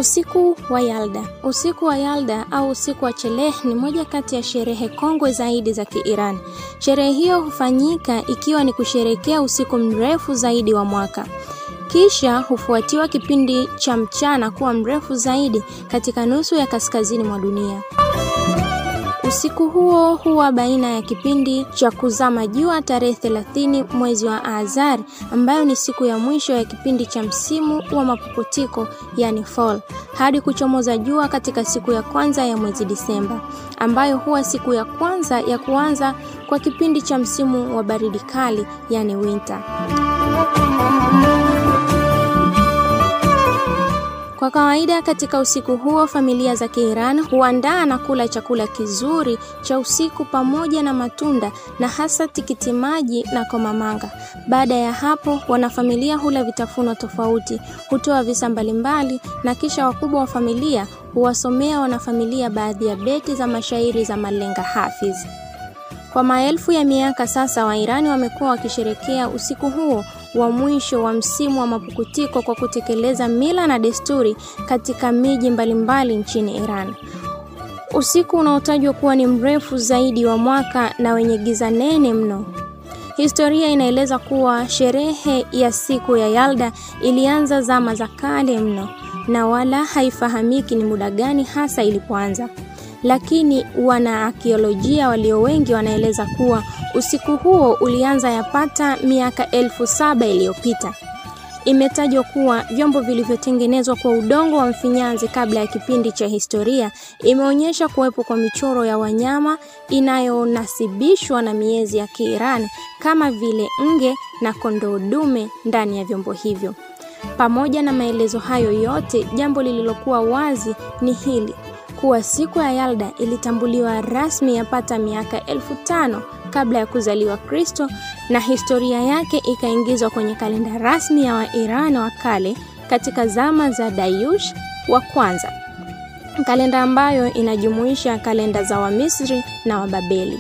Usiku wa Yalda. Usiku wa Yalda au usiku wa Cheleh ni moja kati ya sherehe kongwe zaidi za Kiiran. Sherehe hiyo hufanyika ikiwa ni kusherekea usiku mrefu zaidi wa mwaka. Kisha hufuatiwa kipindi cha mchana kuwa mrefu zaidi katika nusu ya kaskazini mwa dunia. Usiku huo huwa baina ya kipindi cha kuzama jua tarehe 30 mwezi wa Azar, ambayo ni siku ya mwisho ya kipindi cha msimu wa mapuputiko, yani fall, hadi kuchomoza jua katika siku ya kwanza ya mwezi Disemba, ambayo huwa siku ya kwanza ya kuanza kwa kipindi cha msimu wa baridi kali, yani winter. Kwa kawaida katika usiku huo familia za Kiiran huandaa na kula chakula kizuri cha usiku pamoja na matunda na hasa tikiti maji na komamanga. Baada ya hapo, wanafamilia hula vitafuno tofauti, hutoa visa mbalimbali na kisha wakubwa wa familia huwasomea wanafamilia baadhi ya beti za mashairi za malenga Hafiz. Kwa maelfu ya miaka sasa, Wairani wamekuwa wakisherekea usiku huo wa mwisho wa msimu wa mapukutiko kwa kutekeleza mila na desturi katika miji mbalimbali nchini Iran. Usiku unaotajwa kuwa ni mrefu zaidi wa mwaka na wenye giza nene mno. Historia inaeleza kuwa sherehe ya siku ya Yalda ilianza zama za kale mno na wala haifahamiki ni muda gani hasa ilipoanza lakini wanaakiolojia walio wengi wanaeleza kuwa usiku huo ulianza yapata miaka elfu saba iliyopita. Imetajwa kuwa vyombo vilivyotengenezwa kwa udongo wa mfinyanzi kabla ya kipindi cha historia imeonyesha kuwepo kwa michoro ya wanyama inayonasibishwa na miezi ya Kiirani kama vile nge na kondoo dume ndani ya vyombo hivyo. Pamoja na maelezo hayo yote, jambo lililokuwa wazi ni hili kuwa siku ya Yalda ilitambuliwa rasmi yapata miaka elfu tano kabla ya kuzaliwa Kristo na historia yake ikaingizwa kwenye kalenda rasmi ya Wairani wa kale katika zama za Dayush wa kwanza, kalenda ambayo inajumuisha kalenda za Wamisri na Wababeli.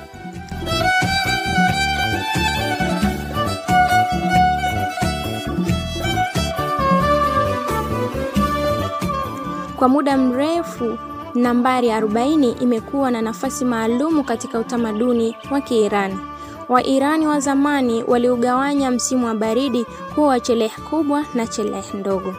Kwa muda mrefu nambari 40 imekuwa na nafasi maalumu katika utamaduni wa Kiirani. Wairani wa zamani waliugawanya msimu wa baridi kuwa wa Cheleh kubwa na Cheleh ndogo,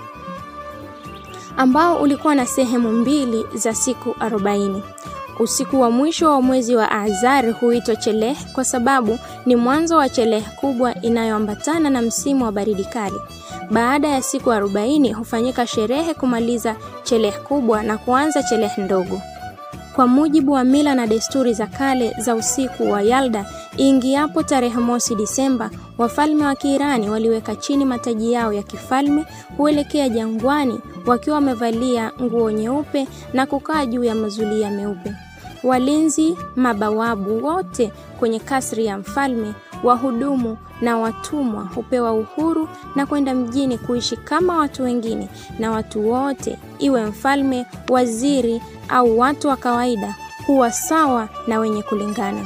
ambao ulikuwa na sehemu mbili za siku 40. Usiku wa mwisho wa mwezi wa Azar huitwa Cheleh kwa sababu ni mwanzo wa Cheleh kubwa inayoambatana na msimu wa baridi kali. Baada ya siku 40 hufanyika sherehe kumaliza Cheleh kubwa na kuanza Cheleh ndogo. Kwa mujibu wa mila na desturi za kale za usiku wa Yalda, ingiapo tarehe mosi Disemba, wafalme wa Kiirani waliweka chini mataji yao ya kifalme, huelekea jangwani wakiwa wamevalia nguo nyeupe na kukaa juu ya mazulia meupe. Walinzi, mabawabu wote kwenye kasri ya mfalme, wahudumu na watumwa hupewa uhuru na kwenda mjini kuishi kama watu wengine, na watu wote, iwe mfalme, waziri au watu wa kawaida, huwa sawa na wenye kulingana.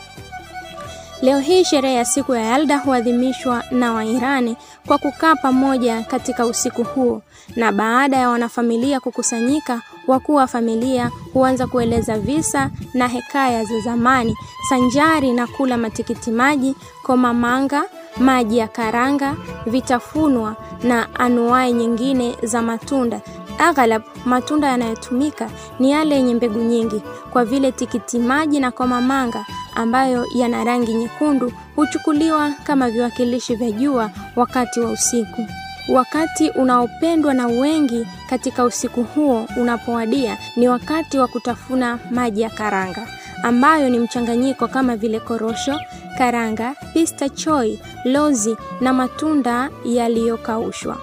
Leo hii sherehe ya siku ya Yalda huadhimishwa na Wairani kwa kukaa pamoja katika usiku huo, na baada ya wanafamilia kukusanyika, wakuu wa familia huanza kueleza visa na hekaya za zamani, sanjari na kula matikiti maji, komamanga, maji ya karanga, vitafunwa na anuai nyingine za matunda. Aghalab matunda yanayotumika ni yale yenye mbegu nyingi, kwa vile tikiti maji na komamanga ambayo yana rangi nyekundu huchukuliwa kama viwakilishi vya jua wakati wa usiku. Wakati unaopendwa na wengi katika usiku huo unapowadia ni wakati wa kutafuna maji ya karanga ambayo ni mchanganyiko kama vile korosho, karanga, pista choi, lozi na matunda yaliyokaushwa.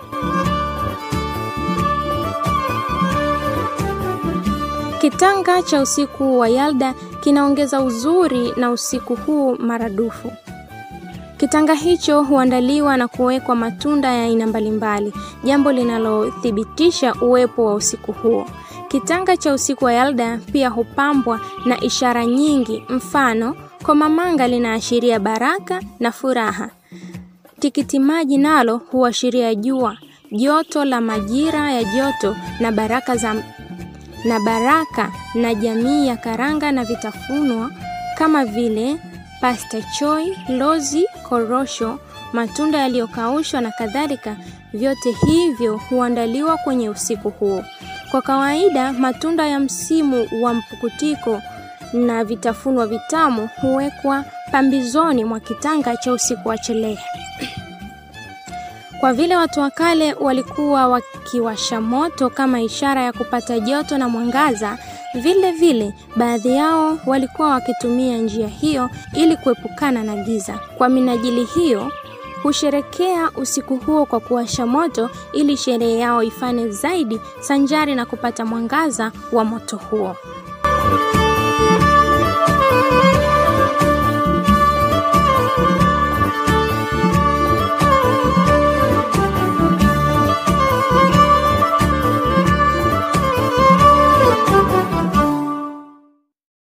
Kitanga cha usiku wa Yalda kinaongeza uzuri na usiku huu maradufu. Kitanga hicho huandaliwa na kuwekwa matunda ya aina mbalimbali, jambo linalothibitisha uwepo wa usiku huo. Kitanga cha usiku wa Yalda pia hupambwa na ishara nyingi, mfano komamanga linaashiria baraka na furaha. Tikiti maji nalo huashiria jua. joto la majira ya joto na baraka za na baraka na jamii ya karanga na vitafunwa kama vile pasta choi, lozi, korosho, matunda yaliyokaushwa na kadhalika. Vyote hivyo huandaliwa kwenye usiku huo. Kwa kawaida, matunda ya msimu wa mpukutiko na vitafunwa vitamu huwekwa pambizoni mwa kitanga cha usiku wa chelehe. Kwa vile watu wa kale walikuwa wakiwasha moto kama ishara ya kupata joto na mwangaza, vile vile baadhi yao walikuwa wakitumia njia hiyo ili kuepukana na giza. Kwa minajili hiyo, husherekea usiku huo kwa kuwasha moto ili sherehe yao ifane zaidi sanjari na kupata mwangaza wa moto huo.